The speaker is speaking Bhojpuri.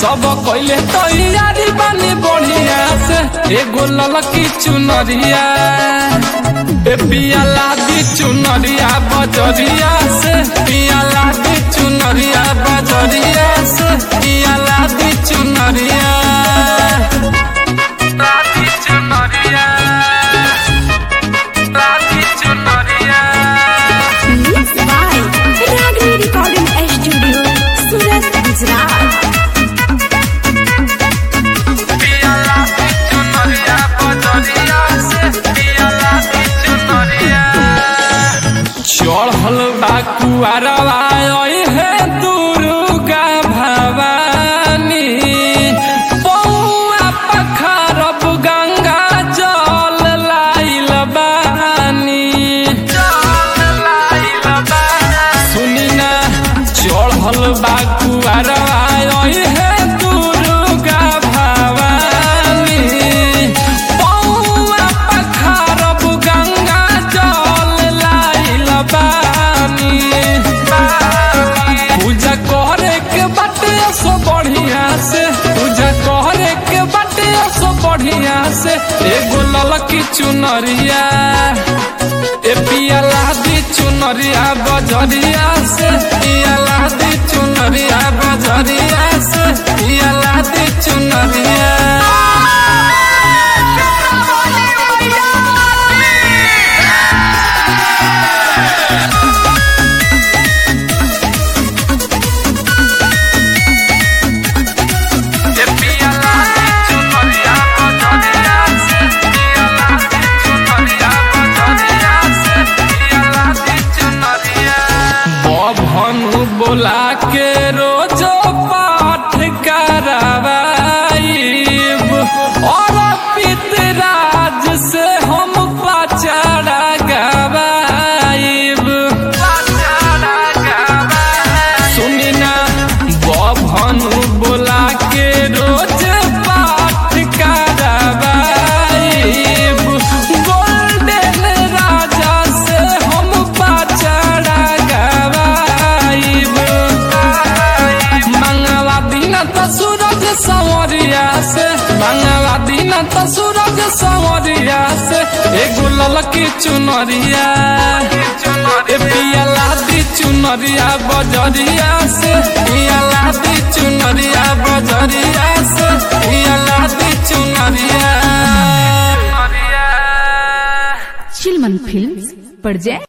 सब कइले तैयारी बानी बढ़िया से एगो ललकी चुनरिया ए पियाला दी चुनरिया बजरिया से पियाला दी चुनरिया बजरिया से पियाला दी चुनरिया राधी चुनरिया राधी चुनरिया Mixed by Ragni Recording Studio, Surat, Gujarat. पियाला दी चुनरिया बजरिया से पियाला दी चुनरिया चढ़ल बा कुआरवा है दुर्गा भवानी पौआ पखारब गंगा जल लाइल बानी सुनी ना चढ़ल बा कुआरवा है दुर्गा भवानी पौआ पखारब गंगा जल लाइल बानी पूजा करे के बाटे सो बढ़िया से पूजा करे के बाटे सो बढ़िया से एगो ललकी चुनरिया ए पियाला दी चुनरिया बजरिया से पियाला दी चुनरिया बजरिया से पियाला दी चुनरिया बभनु बोला के रोजो पाठ करावाइब और पितराज से हम पचड़ा गवाइब सुनी ना बभनु बोला के रोज पाठ करावाइब गोल्डन राजा से हम पचड़ा गवाइब मंगला दिन त सूरज संवरिया से मंगला दिन त सूरज संवरिया से एगो ललकी चुनरिया ए पियाला दी चुनरिया बजरिया से पियाला दी चुनरिया बजरिया से पियाला दी चुनरिया Chilman Films, Parjay.